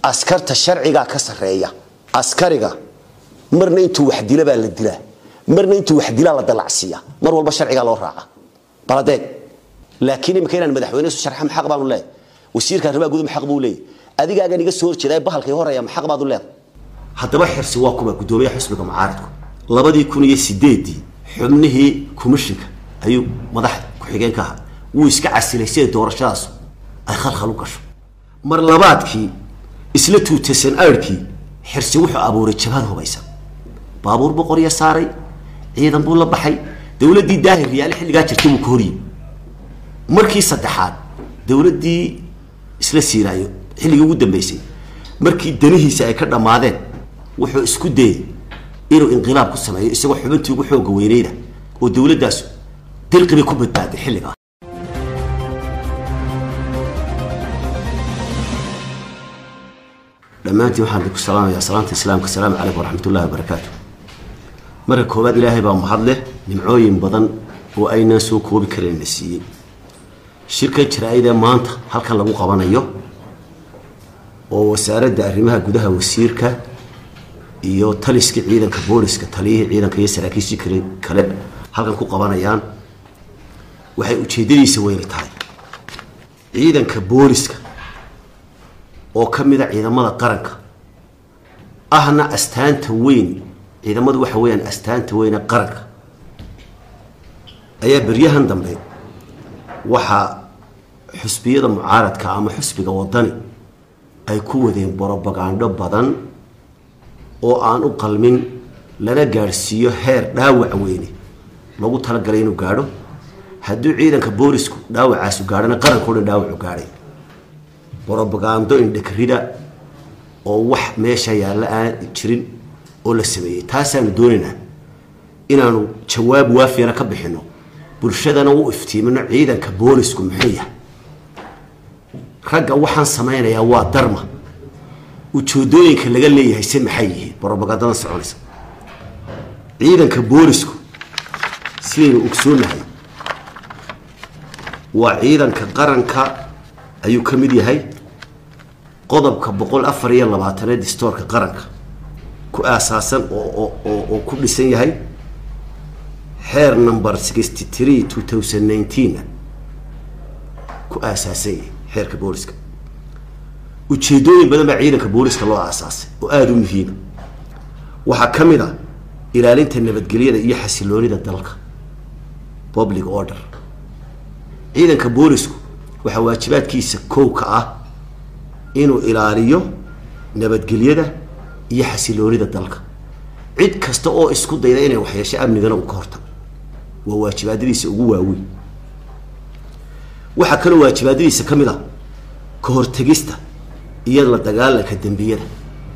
askarta sharcigaa ka sarreeya askariga marna intuu wax dila baa la dilaa marna intuu wax dilaa la dalacsiiya mar walba sharcigaa loo raaca baladeeg laakiin imika inaan madaxweyne isu sharxa maxaq baanu leeyahay wasiirka arrimaha guud maxaq buu leeyahay adigaagan iga soo horjeedaa bahalkay horeeya maxaq baad u leedahay haddaba xirsi waa kuba guddoomiyaha xisbiga mucaaradku labadii kun iyo sideedii xubnihii komishinka ayuu madaxda ku-xigeen ka ahaa wuu iska casilay siday doorashadaas ay khalkhal u gasho mar labaadkii isla tuutasan aadhkii xirsi wuxuu abuuray jabhad hubaysan baabuur buu qorya saaray ciidan buu la baxay dowladdii daahir riyaale xilligaa jirtay buu ka horyimi markii saddexaad dowladdii isla siiraayo xilligii ugu dambeysay markii danihiisa ay ka dhammaadeen wuxuu isku dayey inuu inqilaab ku sameeyo isagoo xubintii ugu xooga weyneyda oo dowladdaas dirqi bay ku badbaaday xilligaa dhammaantiin waxaan idinku salaamayaa salaanta islaamka asalaamu calaykum waraxmat ullahi wabarakaatu marka koowaad ilaahay baa mahad leh nimcooyin badan oo aynaan soo koobi karin na siiyey shirkan jaraa-idee maanta halkan lagu qabanayo oo wasaaradda arrimaha gudaha wasiirka iyo taliska ciidanka booliska taliyihii ciidanka iyo saraakiishii kale kale halkan ku qabanayaan waxay ujeedadiisa weyni tahay ciidanka booliska oo ka mid a ciidamada qaranka ahna astaanta weyn ciidamadu waxa weeyaan astaanta weyne qaranka ayaa beryahan dambe waxaa xusbiyada mucaaradka ama xusbiga wadani ay ku wadeen borobagandho badan oo aan u qalmin lana gaadhsiiyo heer dhaawac weyne lagu talagalay inuu gaadho hadduu ciidanka boolisku dhaawacaasu gaadhana qarankao dhan dhaawacu gaadhay borobagando indhakarida oo wax meesha yaalla aan jirin oo la sameeyey taasaanu doonaynaa inaanu jawaab waafiyana ka bixino bulshadana u iftiimino ciidanka boolisku muxuu yahay ragga waxaan samaynayaa waa darma ujoodooyinka laga leeyahay se maxay yihiin borobagandada soconaysa ciidanka boolisku sidaynu ogsoonahay waa ciidanka qaranka ayuu ka mid yahay qodobka boqol afar iyo labaataneed distoorka qaranka ku aasaasan oo oo ku dhisan yahay xeer number sixty three two thousand nineteen ku aasaasan yahay xeerka booliska ujeedooyin badan baa ciidanka booliska loo aasaasay oo aada u muhiima waxaa ka mid a ilaalinta nabadgelyada iyo xasiloonida dalka public order ciidanka boolisku waxaa waajibaadkiisa kow ka ah inuu ilaaliyo nabadgelyada iyo xasiloonida dalka cid kasta oo isku dayda inay waxyeesho amnigana uu ka hortago waa waajibaadadiisa ugu waaweyn waxaa kaloo waajibaadadiisa ka mid a ka hortegista iyo la dagaalanka dembiyada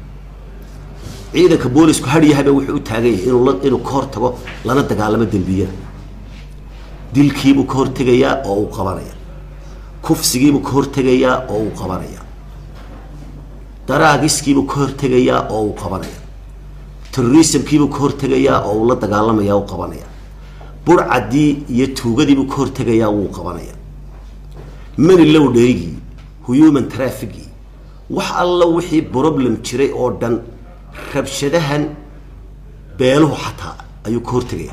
ciidanka boolisku haryahaba wuxuu u taagan yahay inuu inuu ka hortago lana dagaalamo dembiyada dilkiibuu ka hortegayaa oo uu qabanaya kufsigiibuu ka hortegayaa oo uu qabanaya daraagiskiibuu ka hortegayaa oo uu qabanaya terrorismkiibuu ka hortegayaa oo uu la dagaalamaya u qabanaya burcadii iyo tuugadiibuu ka hortegayaa wuu qabanaya mani low dherigii human trafficii wax alla wixii problem jiray oo dhan rabshadahan beeluhu xataa ayuu ka hortegaya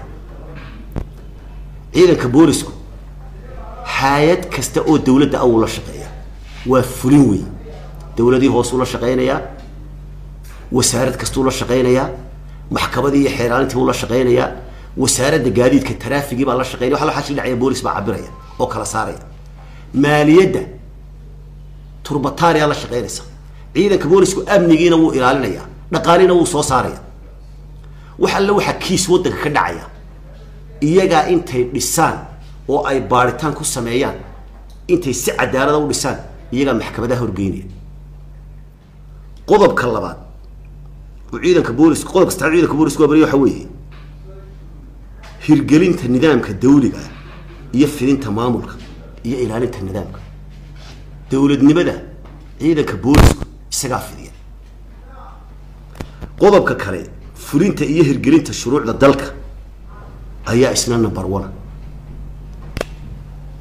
ciidanka boolisku hay-ad kasta oo dowladda awuu la shaqeeya waa fulin weyn dowladii hoosuu la shaqeynayaa wasaarad kastuu la shaqeynayaa maxkamadii iyo xeeraalintii buu la shaqeynayaa wasaaradda gaadiidka taraafigii baa la shaqeynaya waxa waxaa dhacaya boolis baa cabiraya oo kala saaraya maaliyadda turbataaniyaa la shaqeynaysa ciidanka boolisku amnigiina wuu ilaalinayaa dhaqaalina wuu soo saaraya wax alle waxaa kiis waddanka ka dhacaya iyagaa intay dhisaan oo ay baaritaan ku sameeyaan intay si cadaalada u dhisaan iyagaa maxkamadaha horgeynaya qodobka labaad oo ciidanka booliska qodobka saddexaad ciidanka booliska waa bariya waxa weeye hirgelinta nidaamka dawliga ah iyo fidinta maamulka iyo ilaalinta nidaamka dowladnimada ciidanka boolisku isagaa fidiya qodobka kale fulinta iyo hirgelinta shuruucda dalka ayaa isna number one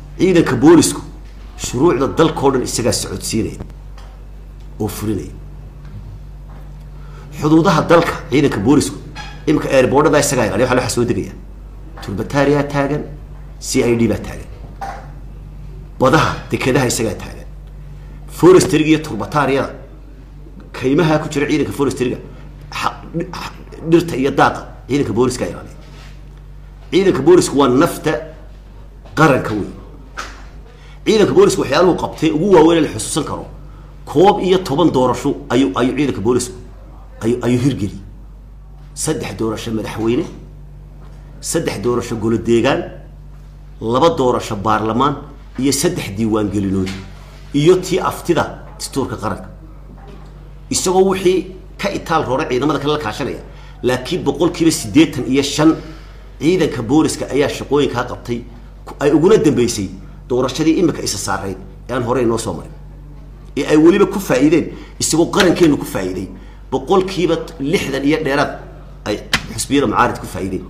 ciidanka boolisku shuruucda dalkao dhan isagaa socodsiinaya oo fulinaya xuduudaha dalka ciidanka boolisku iminka airboordhada isagaa ilaaliya waxa waxa soo degaya turbataariyaa taagan c i d baa taagan badaha dekedaha isagaa taagan forestryga iyo turbataariyada kaymaha ku jira ciidanka forestryga dhirta iyo daaqa ciidanka booliska ilaaliya ciidanka boolisku waa nafta qaranka wey ciidanka boolisku waxyaaluhu qabtay ugu waaweyn la xusuusan karo koob iyo toban doorasho ayuu ayuu ciidanka boolisku ayuu ayuu hirgeliyey saddex doorasho madaxweyne saddex doorasho golo deegaan laba doorasho baarlamaan iyo saddex diiwaangelinood iyo tii aftida dastuurka qaranka isagoo wixii ka itaal roora ciidamada kale la kaashanaya laakiin boqolkiiba siddeetan iyo shan ciidanka booliska ayaa shaqooyinkaa qabtay ay uguna dambeysay doorashadii imika isa saarayd ee aan horey inoo soo marin ee ay weliba ku faa'iideen isagoo qarankeenu ku faa'iiday boqolkiiba lixdan iyo dheeraad ay xusbiyada mucaarid ku faa'iideen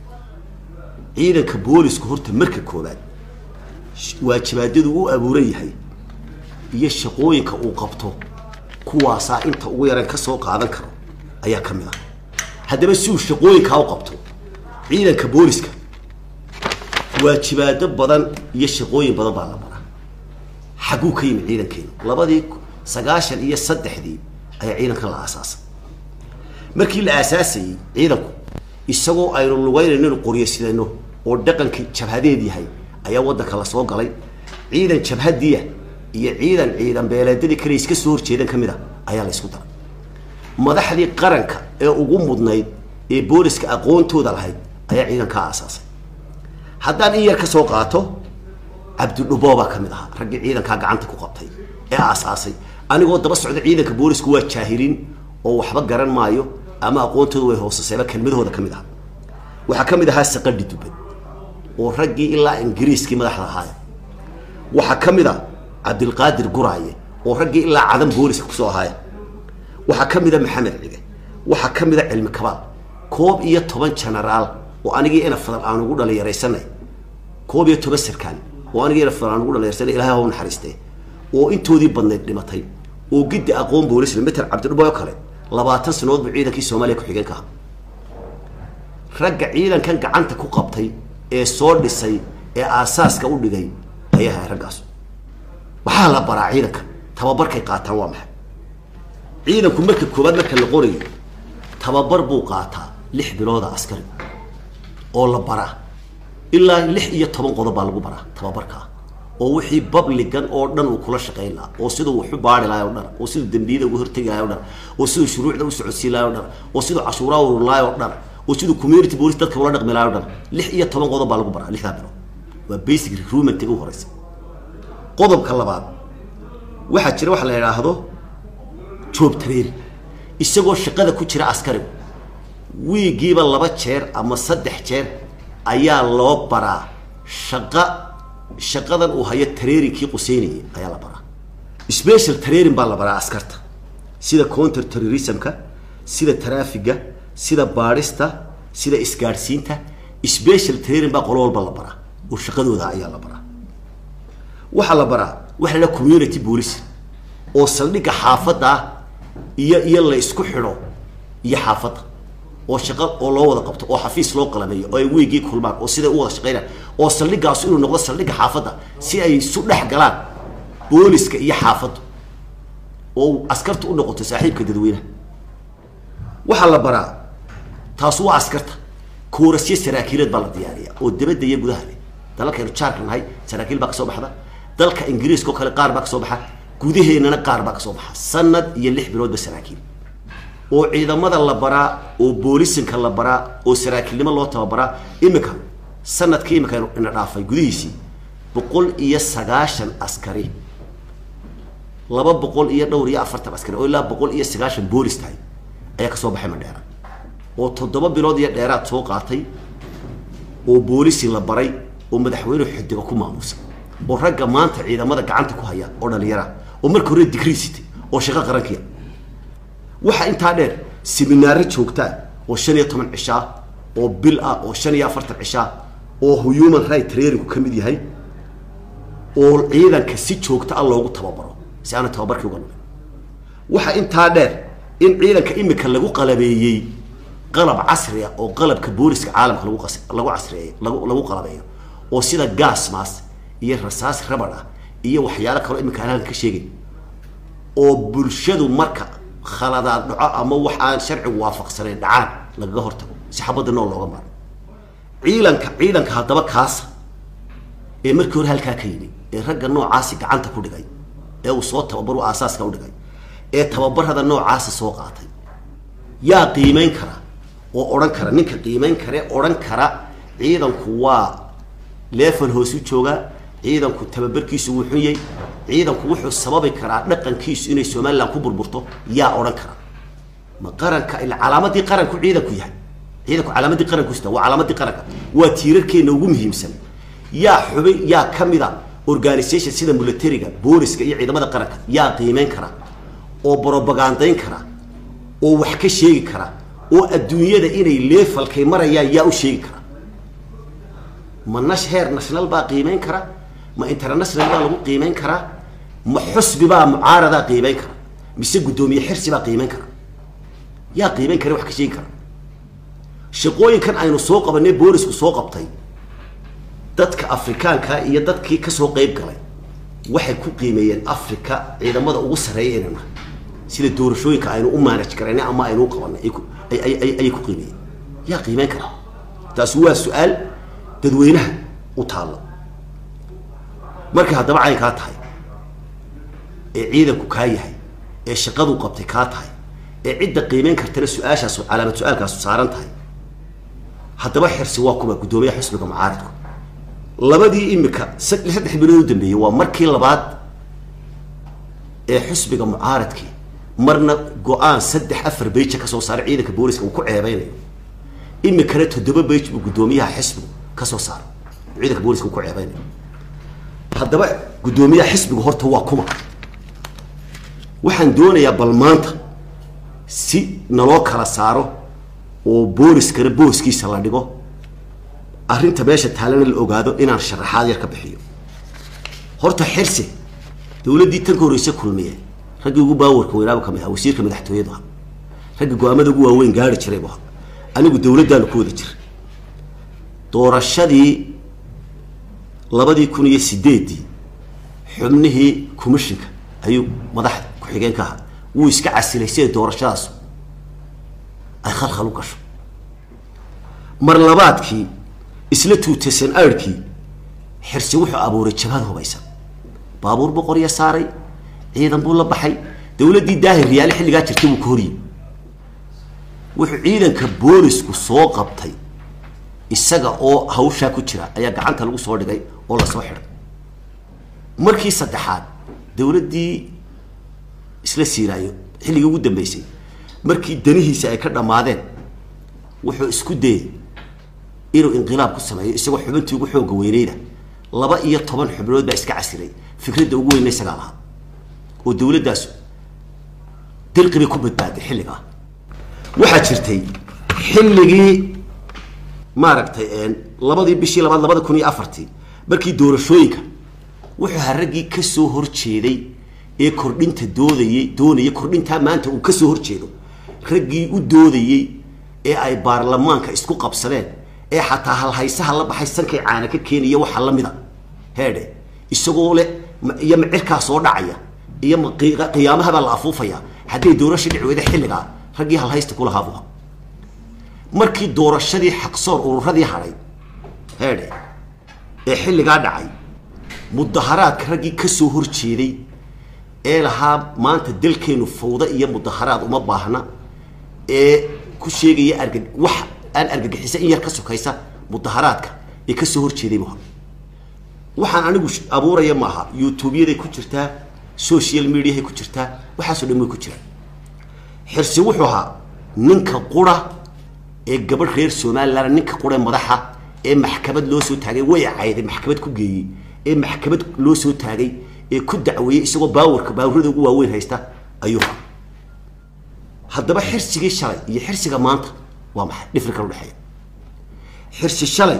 ciidanka boolisku horta marka koobaad waajibaadadu u abuuran yahay iyo shaqooyinka uu qabto kuwaasaa inta ugu yaraan ka soo qaadan karo ayaa ka mid ah haddaba si uu shaqooyinkaa u qabto ciidanka booliska waajibaado badan iyo shaqooyin badan baa la maraa xagguu ka yimid ciidankeenu labadii sagaashan iyo saddexdii ayaa ciidankan la aasaasay markii la aasaasayey ciidanku isagoo aynu lugeynayno qoryo sidano oo dhaqankii jabhadeed yahay ayaa waddanka la soo galay ciidan jabhadiya iyo ciidan ciidan beeleedadii kale iska soo horjeedan ka mid a ayaa la isku daray madaxdii qaranka ee ugu mudnayd ee booliska aqoontooda lahayd ayaa ciidankaa aasaasay haddaan in yar ka soo qaato cabdidhubo baa ka mid ahaa raggii ciidankaa gacanta ku qabtay ee aasaasay anigoo daba socda ciidanka boolisku waa jaahiliin oo waxba garan maayo ama aqoontooda way hoosaseeba kelmadahooda ka mid aha waxaa ka mid ahaa saqadhi dubad oo raggii ilaa ingiriiskii madaxda ahaaya waxaa ka mid a cabdilqaadir guraaye oo raggii ilaa cadan booliska kusoo ahaaya waxaa ka mid a maxamed cige waxaa ka mid a cilmi kabaal koob iyo toban genaraal oo anigii ina fadal aan ugu dhalinyaraysanay koob iyo toban sarkaal oo anigii ina fadal aan ugu dhalinyarsanay ilahay ha u naxariistee oo intoodii badnayd dhimatay oo giddi aqoon boolisle meter cabdidhubo oo kale labaatan sanadood buu ciidankii soomaaliya ku-xigeenka aha ragga ciidankan gacanta ku qabtay ee soo dhisay ee aasaaska u dhigay ayaa ahay raggaas waxaa la baraa ciidankan tababarkay qaataan waa maxay ciidanku marka koowaad marka la qorayo tababar buu qaataa lix bilooda askari oo la baraa ilaa lix iyo toban qodob baa lagu baraa tababarkaa oo wixii babligan oo dhan uu kula shaqayn lahaa oo siduu waxu baari lahay o dhan oo siduu dembiyada uga hortegi lahay o dhan oo siduu shuruucda u socodsiin lahay o dhan oo siduu cashuuraa urur lahay o dhan oo siduu community police dadka ula dhaqmi lahay o dhan lix iyo toban qodob baa lagu baraa lixdaa bilood waa basic recruitmentiga u horeysa qodobka labaad waxaa jira waxa la idhaahdo job training isagoo shaqada ku jira askarigu wiigiiba laba jeer ama saddex jeer ayaa loo baraa shaqa shaqadan uu hayo tareerinkii quseynayay ayaa la baraa special training baa la baraa askarta sida counter terrorismka sida traafiga sida baadhista sida isgaadhsiinta special training baa qolo walba la baraa oo shaqadooda ayaa la baraa waxaa la baraa waxa la community police oo saldhigga xaafadda ah iyo iyo la isku xidho iyo xaafadda oo shaqo oo loo wada qabto oo xafiis loo qalameeyo oo ay weygii kulmaan oo siday u wada shaqeynaan oo saldhiggaas inuu noqdo saldhigga xaafadda si ay isu dhex galaan booliska iyo xaafaddu oo askarta u noqoto saaxiibka dadweynaha waxaa la baraa taas waa askarta koorasyo saraakiileed baa la diyaariya oo dabadda iyo gudaha leh dalalkaynu jaarka nahay saraakiil baa kasoo baxda dalka ingiriiska oo kale qaar baa kasoo baxa gudaheennana qaar baa kasoo baxa sanad iyo lix biloodba saraakiil oo ciidamada la baraa oo boolisinka la baraa oo saraakiilnimo loo tababaraa imika sanadkii imika ina dhaafay gudihiisii boqol iyo sagaashan askari laba boqol iyo dhowr iyo afartan askari oo ilaa boqol iyo sagaashan boolis tahay ayaa kasoo baxay madheera oo toddoba bilood iyo dheeraad soo qaatay oo boolisi la baray oo madaxweyne xidiga ku maamuusa oo ragga maanta ciidamada gacanta ku haya oo dhalinyara oo marka hore digrii sitay oo shaqo qarankiya waxaa intaa dheer seminaaro joogtaa oo shan iyo toban cishaa oo bil ah oo shan iyo afartan cishaa oo human right trainingku ka mid yahay oo ciidanka si joogta ah loogu tababaro si aana tababarkii uga lumin waxaa intaa dheer in ciidanka imika lagu qalabeeyey qalab casri ah oo qalabka booliska caalamka lagu qas lagu casriyeeyo lagu lagu qalabeeyo oo sida gas maas iyo rasaas rabad ah iyo waxyaalo kaloo imika aan halkan ka sheegin oo bulshadu marka khaladaad dhaco ama wax aan sharcigu waafaqsanayn dhacaan lagaga hortago si xabadda nool looga maro ciidanka ciidanka haddaba kaasa ee markii hore halkaa ka yimi ee ragga noocaasi gacanta ku dhigay ee uu soo tababar u aasaaska u dhigay ee tababarada noocaasi soo qaatay yaa qiimeyn kara oo odhan kara ninka qiimeyn kare odhan kara ciidanku waa leefal hoos u joogaa ciidanku tababarkiisu wuu xun yahay ciidanku wuxuu sababi karaa dhaqankiisu inay somalilan ku burburto yaa odhan kara ma qaranka ila calaamadii qaranku ciidanku yahay ciidanku calaamadii qaranku sita waa calaamadii qaranka waa tiirarkeena ugu muhiimsan yaa xubin yaa ka mid a organisation sida militariga booliska iyo ciidamada qaranka yaa qiimeyn kara oo brobagandayn kara oo wax ka sheegi kara oo adduunyada inay leefalkay marayaan yaa u sheegi kara ma nash heer national baa qiimeyn kara ma international baa lagu qiimeyn karaa ma xusbi baa mucaaradaa qiimeyn kara mise guddoomiye xirsi baa qiimeyn kara yaa qiimeyn kara wax ka sheegi kara shaqooyinkan aynu soo qabanay boolisku soo qabtay dadka afrikaanka iyo dadkii kasoo qeyb galay waxay ku qiimeeyeen africa ciidamada ugu sarreeya inay nahay sida doorashooyinka aynu u maanaj karaynay ama aynu u qabanay ay ku- ay- ay- ay- ayay ku qiimeeyeen yaa qiimeyn kara taasi waa su-aal dadweynaha u taalla markay haddaba cayn kaa tahay ee ciidanku kaa yahay ee shaqadu qabtay kaa tahay ee cidda qiimeyn kartana su-aashaas calaamad su-aalkaasu saaran tahay haddaba xirsi waa kuba guddoomiyaha xisbiga mucaaridku labadii imika sad- saddex bilood u dambeeyey waa markii labaad ee xisbiga mucaaradkii marna go-aan saddex afar beija kasoo saaray ciidanka booliska uu ku ceebeynayo imikana toddoba beij buu guddoomiyaha xisbigu kasoo saaray uu ciidanka booliska uu ku ceebeynayo haddaba guddoomiyaha xisbiga horta waa kuma waxaan doonayaa bal maanta si naloo kala saaro oo booliskana booskiisa la dhigo arrinta meesha taalana la ogaado inaan sharaxaad yar ka bixiyo horta xirsi dowladdii tan ka horreyse kulmiye raggii ugu baawarka weynaaba ka mid aha wasiirka madaxtooyadu aha ragga go-aamada ugu waaweyn gaari jiray bu aha anigu dowladdaanu ku wada jira doorashadii labadii kun iyo sideeddii xubnihii commishinka ayuu madax ku-xigeen ka ahaa wuu iska casilay siday doorashadaas ay khalkhal u gasho mar labaadkii isla tuutasan aadhkii xirsi wuxuu abuuray jabhad hubaysan baabuur buu qorya saaray ciidan buu la baxay dowladdii daahir riyaale xilligaa jirtay buu ka horyimi wuxuu ciidanka boolisku soo qabtay isaga oo hawshaa ku jira ayaa gacanta lagu soo dhigay oo lasoo xidhay markii saddexaad dowladdii isla siiraayo xilligii ugu dambeysay markii danihiisa ay ka dhammaadeen wuxuu isku dayey inuu inqilaab ku sameeyo isagoo xubintii ugu xooga weyneyda laba iyo toban xubnood baa iska casiray fikradda ugu weyna isagaa lahaa oo dowladdaas dirqi bay ku badbaaday xilligaa waxaa jirtay xilligii maaragtay labadii bishii labaad labada kun iyo afartii markii doorashooyinka wuxuu ahaa raggii kasoo horjeeday ee kordhinta doodayey doonayay kordhintaa maanta uu kasoo horjeedo raggii u doodayey ee ay baarlamaanka isku qabsadeen ee xataa halhaysaha la baxay sankay caana ka keenaya waxa lamida heedhe isagoo leh ma- iyo macirkaa soo dhacaya iyo ma- qi- qiyaamahabaa la afuufaya hadday doorasha dhici weyda xilligaa raggii halhaysta kulahaa buu ahaa markii doorashadii xaqsoor ururadii hadhay heedhe ee xilligaa dhacay mudaharaadka raggii kasoo horjeeday ee lahaa maanta dalkeenu fawda iyo mudaharaad uma baahna ee ku sheegaya arga wax aan argagixisa in yar ka sokaysa mudaharaadka ee kasoo horjeeday bu ahaa waxaan anigu sh- abuuraya maaha youtubeyaday ku jirtaa social mediahay ku jirtaa waxaasoo dhan way ku jiraan xirsi wuxuu ahaa ninka qura ee gabadh reer somaliland ninka qura ee madaxa ee maxkamad loo soo taagay way cayday maxkamad ku geeyey ee maxkamad loo soo taagay ee ku dacweeyey isagoo baawarka baawarada ugu waaweyn haysta ayuu ahaa haddaba xirsigii shalay iyo xirsiga maanta waa maxay dhifrinka udhexeeya xirsi shalay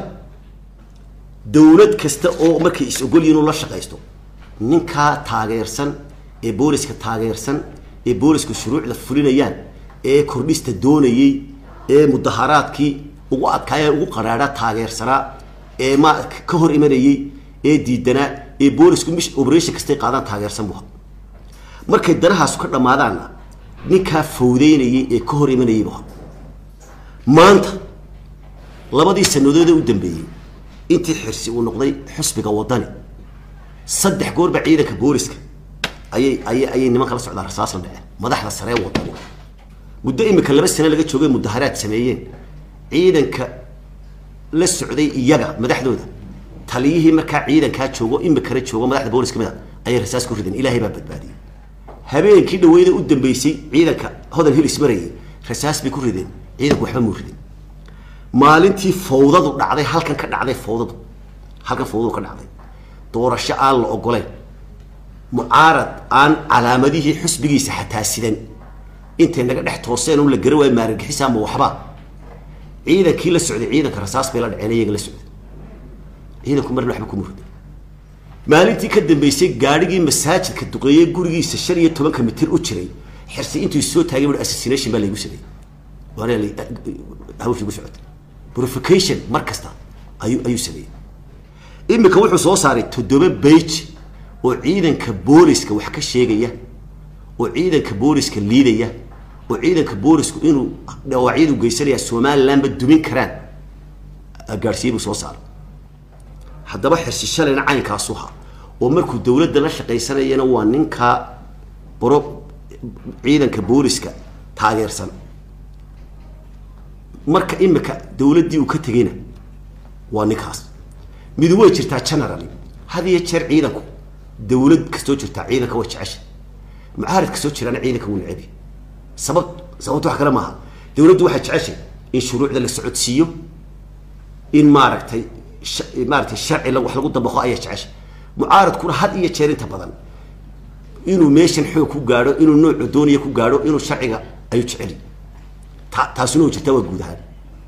dowlad kasta oo markay is ogol yihiin inuu la shaqaysto ninkaa taageersan ee booliska taageersan ee boolisku shuruucda fulinayaan ee kordhista doonayey ee mudaharaadkii ugu adkaaya ugu qaraadha taageersanaa ee ma ka hor imanayey ee diidanaa ee boolisku mish operation kastay qaadaan taageersan buha markay danahaasu ka dhammaadaanna ninkaa fawdeynayay ee ka hor imanayay buha maanta labadii sanadoode u dambeeyey intii xirsi uu noqday xusbiga wadani saddex goorba ciidanka booliska ayay ayay ayay nimanka la socdaa rasaas la dhece madaxda saree wadani muddo imika laba sane laga joogay mudaharaad sameeyeen ciidanka la socday iyaga madaxdooda taliyihii markaa ciidankaa joogo imikana joogo madaxda booliska mid a ayay rasaas ku rideen ilaahay baa badbaadiyey habeenkii dhaweyda u dambeysay ciidanka hodan hilis marayay rasaas bay ku rideen ciidanku waxba muu ridin maalintii fawdadu dhacday halkan ka dhacday fawdadu halkan fawdadu ka dhacday doorasho aan la ogoleyn mucaarad aan calaamadihii xusbigiisa xataa sidan intay naga dhex tooseen un la gara waayo maaragixisa ama waxba ciidankii la socday ciidanka rasaas bay la dhaceen iyaga la socday ciidanku marna waxba kuma ridin maalintii ka dambeysay gaadhigii masaajidka duqeeyey gurigiisa shan iyo tobanka mitir u jiray xirsi intuu soo taagay bui assassination baa laygu sameeyey waana hawshii gu socotay purification mar kasta ayuu ayuu sameeyey imika wuxuu soo saaray toddoba bage oo ciidanka booliska wax ka sheegaya oo ciidanka booliska liidaya oo ciidanka boolisku inuu dhawaacyadu geysanaya somalilandba dumin karaan gaadhsiiye buu soo saaray haddaba xirsi shalayna caynkaasu ha oo markuu dawladda la shaqaysanayana waa ninkaa boro ciidanka booliska taageersan marka imika dawladdii uu ka tegayna waa ninkaas midu way jirtaa generally had iyo jeer ciidanku dawlad kastoo jirtaa ciidanka way jecesha mucaarid kastoo jiraana ciidanka wuu necabi sabab sababta wax kale maaha dawladdu waxay jeceshay in shuruucda la socodsiiyo in maaragtay maaratay sharci wax lagu dabaqo ayay jeceshay mucaaradkuna had iyo jeer inta badan inuu meeshan xoog ku gaadho inuu noocu doonaya ku gaadho inuu sharciga ayuu jeceli ta taasuna way jirtaa waa guud ahaan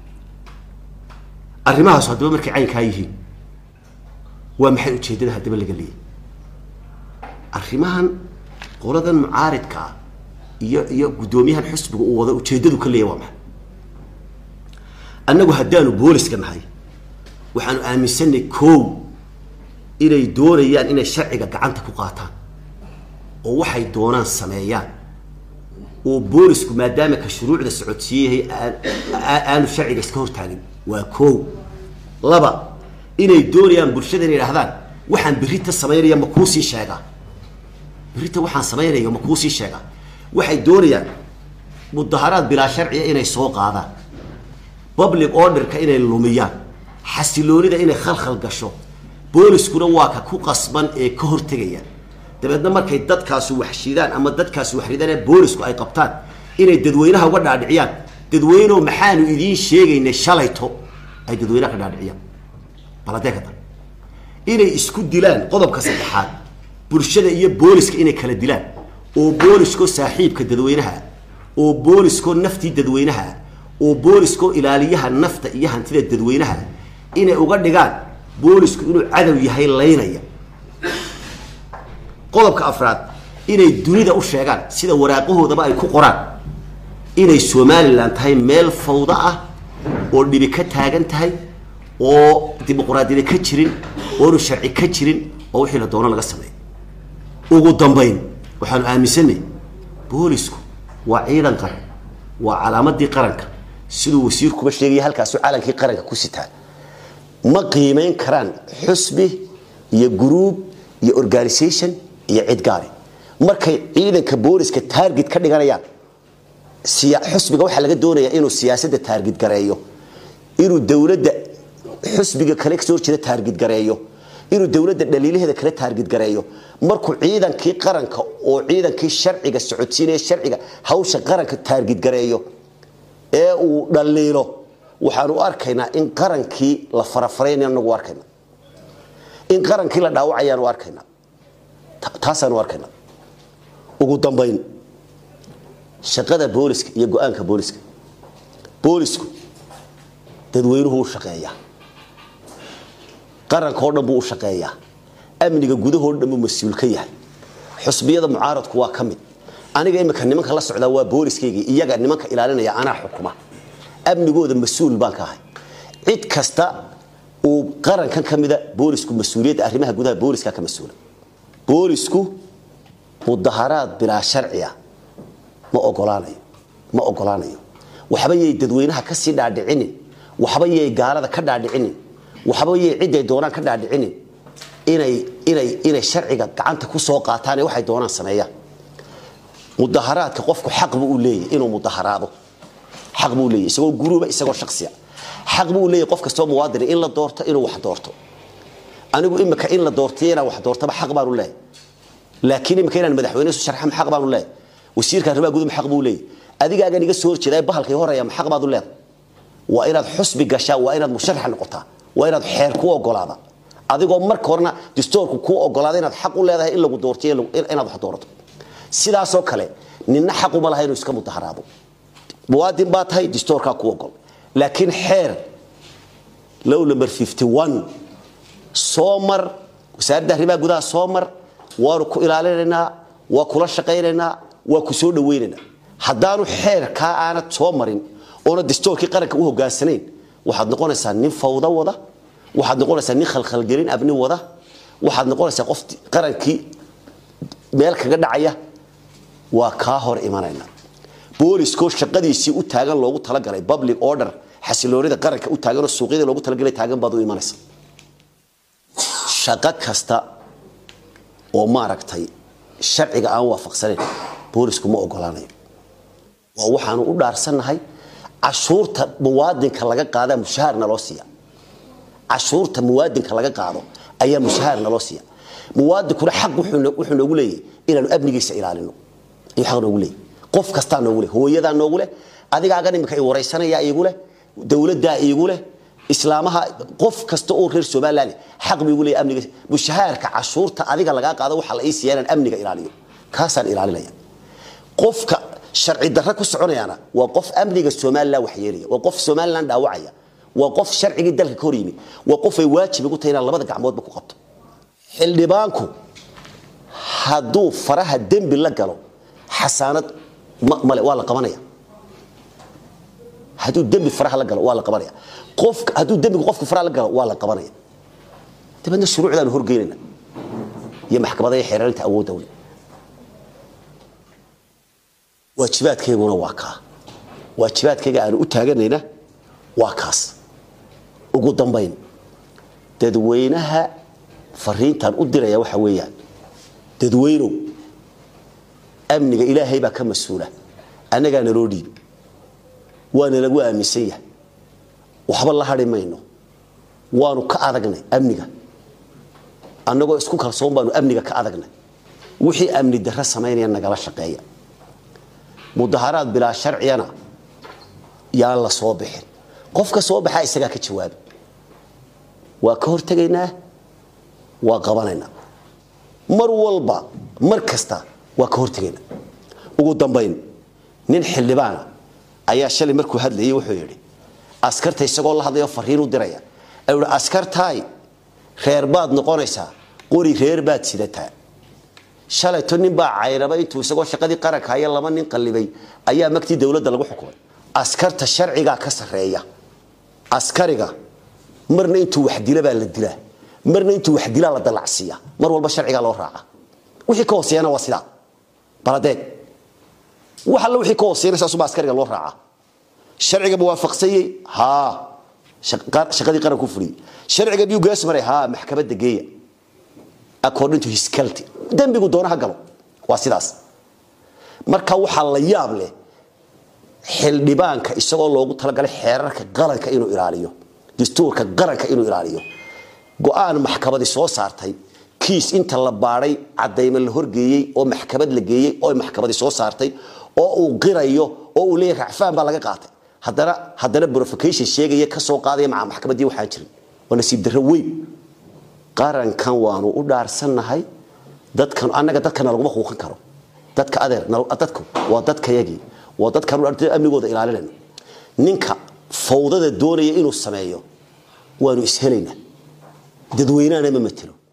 arrimahaas haddaba markay caynkaa yihiin waa maxay ujeeddada haddaba laga leeyay arrimahan qoladan mucaaridka ah iyo iyo guddoomiyahan xusbiga uu wada ujeeddadu ka leeyahy waa maxay annagu haddaanu booliska nahay waxaanu aaminsanay kow inay doonayaan inay sharciga gacanta ku qaataan oo waxay doonaan sameeyaan oo boolisku maadaama ka shuruucda socodsiiyahay aanu sharciga iska hortaagin waa kow laba inay doonayaan bulshada inay idhahdaan waxaan berrita samaynaya ma kuusii sheegaa berrita waxaan samaynayo ma kuusii sheegaa waxay doonayaan mudaharaad bilaa sharciya inay soo qaadaan public orderka inay lumiyaan xasiloonida inay khalkhal gasho booliskuna waa ka ku qasban ee ka hortegaya dabeedna markay dadkaasu waxshidaan ama dadkaasu waxridaan ee boolisku ay qabtaan inay dadweynaha uga dhaadhiciyaan dadweyneoo maxaanu idiin sheegaynay shalayto ay dadweynaha ka dhaadhiciyaan baladee ka dan inay isku dilaan qodobka saddexaad bulshada iyo booliska inay kala dilaan oo booliskoo saaxiibka dadweynaha oo booliskoo naftii dadweynaha oo booliskoo ilaaliyaha nafta iyo hantida dadweynaha inay uga dhigaan boolisku inuu cadow yahay laynaya qodobka afraad inay dunida u sheegaan sida waraaqahoodaba ay ku qoraan inay somalilan tahay meel fawdo ah oo dhibi ka taagan tahay oo dimuqraadiyada ka jirin oonu sharci ka jirin oo wixii la doono laga sameeyo ugu dambayn waxaanu aaminsanay boolisku waa ciidan qaran waa calaamadii qaranka siduu wasiirkuba sheegaya halkaasu calankii qaranka ku sitaa ma qiimeyn karaan xusbi iyo gruub iyo organisation iyo cid gaari markay ciidanka booliska taarget ka dhiganayaan xusbiga waxaa laga doonayaa inuu siyaasadda taarget gareeyo inuu dowladda xusbiga kale kasoo horjeeda taarget gareeyo inuu dowladda dhaliilaheeda kale taarget gareeyo markuu ciidankii qaranka oo ciidankii sharciga socodsiinaya sharciga hawsha qaranka taarget gareeyo ee uu dhaliilo waxaanu arkaynaa in qarankii la farafaraynayo anagu arkayna in qarankii la dhaawacayaanu arkaynaa taasaanu arkaynaa ugu dambayn shaqada booliska iyo go-aanka booliska boolisku dadweynuhu u shaqeeyaa qarankao dhan buu u shaqeeyaa amniga gudahoo dhan buu mas-uul ka yahay xusbiyada mucaaradku waa ka mid aniga imika nimanka la socdaa waa booliskayga iyaga nimanka ilaalinaya anaa xukuma amnigooda mas-uul baan ka ahay cid kasta uu qarankan ka mida boolisku mas-uuliyadda arrimaha gudaha booliska ka mas-uula boolisku mudaharaad bilaa sharciya ma ogolaanayo ma ogolaanayo waxba yay dadweynaha ka sii dhaadhicinin waxba yay gaalada ka dhaadhicinin waxba yay ciday doonaan ka dhaadhicinin inay inay inay sharciga gacanta ku soo qaataan ee waxay doonaan sameeyaan mudaharaadka qofku xaq buu u leeyahay inuu mudaharaado xaq buu leeyahay isagoo guruuba isagoo shakhsiya xaq buu leeyahay qof kastoo muwaadin in la doorto inuu wax doorto anigu imika in la doortiyo inaan wax doortaba xaq baanu leeyahay laakiin imika inaan madaxweyne isu sharxam xaq baanu leeyahay wasiirka arrimaha gudaha xaq buu leeyahay adigaagan iga soo horjeedaa bahalkay horaya ma xaq baad u leedahay waa inaad xusbi gashaa waa inaad musharax noqotaa waa inaad xeer ku ogolaada adigoo marka horena distoorku kuu ogolaada inaad xaq u leedahay in lagu doortiyo inaad wax doorato sidaasoo kale ninna xaquma laha inuu iska mudaharaado muwaadin baa tahay distoorkaa ku ogol laakiin xeer low number soo mar wasaaradda arrimaha gudaha soo mar waanu ku ilaalinaynaa waa kula shaqaynaynaa waa ku soo dhawaynaynaa haddaanu xeerkaa aanad soo marin oona distoorkii qaranka u hogaansanayn waxaad noqonaysaa nin fawdo wada waxaad noqonaysaa nin khalkhalgelin abni wada waxaad noqonaysaa qof qarankii meel kaga dhacaya waa kaa hor imanayna booliskoo shaqadiisii u taagan loogu talagalay public order xasiloonida qaranka u taaganoo suuqyada loogu talagalay taagan baad u imanaysa shaqo kasta oo maaragtay sharciga aan waafaqsanayn boolisku ma ogolaanayo waa waxaanu u dhaarsannahay cashuurta muwaadinka laga qaadaa mushaharna loo siiya cashuurta muwaadinka laga qaado ayaa mushaharna loo siiya muwaadinkuna xaq wuxuu noogu leeyahy inaanu amnigiisa ilaalino ayuu xaq noogu leeyahy qof kastaa noogu leh hooyadaa noogu leh adigaagan imika i waraysanaya iigu leh dowladdaa iigu leh islaamaha qof kasta oo reer somaliland xaq buu igu leeyahy amniga mushahaarka cashuurta adiga lagaa qaado waxaa la ii siiya inaan amniga ilaaliyo kaasaan ilaalinaya qofka sharci darro ku soconayaana waa qof amniga somaliland waxyeelaya waa qof somaliland dhaawacaya waa qof sharcigii dalka ka hor yimi waa qof ay waajib igu tahay inaan labada gacmoodba ku qabto xildhibaanku hadduu faraha dembi la galo xasaanad male waa la qabanaya hadduu dembi faraha la galo waa la qabanaya qof hadduu dembigu qofka faraha la galo waa la qabanaya dabeedna shuruucdaanu horgeynayna iyo maxkamada iyo xeeraarinta awoodda wle waajibaadkayguna waa kaa waajibaadkayga aanu u taaganayna waa kaas ugu dambayn dadweynaha fariintaan u diraya waxa weeyaan dadweynow amniga ilaahay baa ka mas-uula annagaa naloo dhiibi waana lagu aaminsan yahay waxba la hadhi mayno waanu ka adagnay amniga annagoo isku kalsoon baanu amniga ka adagnay wixii amni darro samaynaya nagala shaqeeya mudaharaad bilaa sharciyana yaan la soo bixin qofka soo baxaa isagaa ka jawaaba waa ka hortegaynaa waa qabanaynaa mar walba mar kasta waa ka hortegaynaa ugu dambayn nin xildhibaana ayaa shalay markuu hadlayay wuxuu yidhi askarta isagoo la hadlayo fariin u diraya ayuu yidhi askartaay reer baad noqonaysaa qori reer baad sidataa shalayto nin baa cayraba intuu isagoo shaqadii qaranka haya laba nin qallibay ayaa magtii dowladda lagu xukumay askarta sharcigaa ka sarreeya askariga marna intuu wax dila baa la dilaa marna intuu wax dilaa la dalacsiiya mar walba sharcigaa loo raaca wixii ka hooseeyana waa sidaa baladeeg wax alla wixii ka hooseeyana saasuba askariga loo raaca sharciga muwaafaqsanyey haa shaqadii qaranku fuliyey sharciga miyuu gees maray haa maxkamadda geeya according to his culty dembigu doonaha galo waa sidaas marka waxaa la yaab leh xildhibaanka isagoo loogu talagalay xeerarka qaranka inuu ilaaliyo dastuurka qaranka inuu ilaaliyo go-aan maxkamadi soo saartay kiis inta la baadhay cadayma la horgeeyey oo maxkamad la geeyey oo maxkamadi soo saartay oo uu qirayo oo uu leeyahy racfaan baa laga qaatay haddana haddana brofcation sheegaya ka soo qaadaya maca maxkamaddii waxaan jirin waa nasiib darro weyn qarankan waanu u dhaarsannahay dadkan annaga dadkana laguma huuqin karo dadka adeer dadku waa dadkayagii waa dadkan amnigooda ilaalinayno ninka fawdada doonaya inuu sameeyo waanu ishelaynaa dadweynahana ma matelo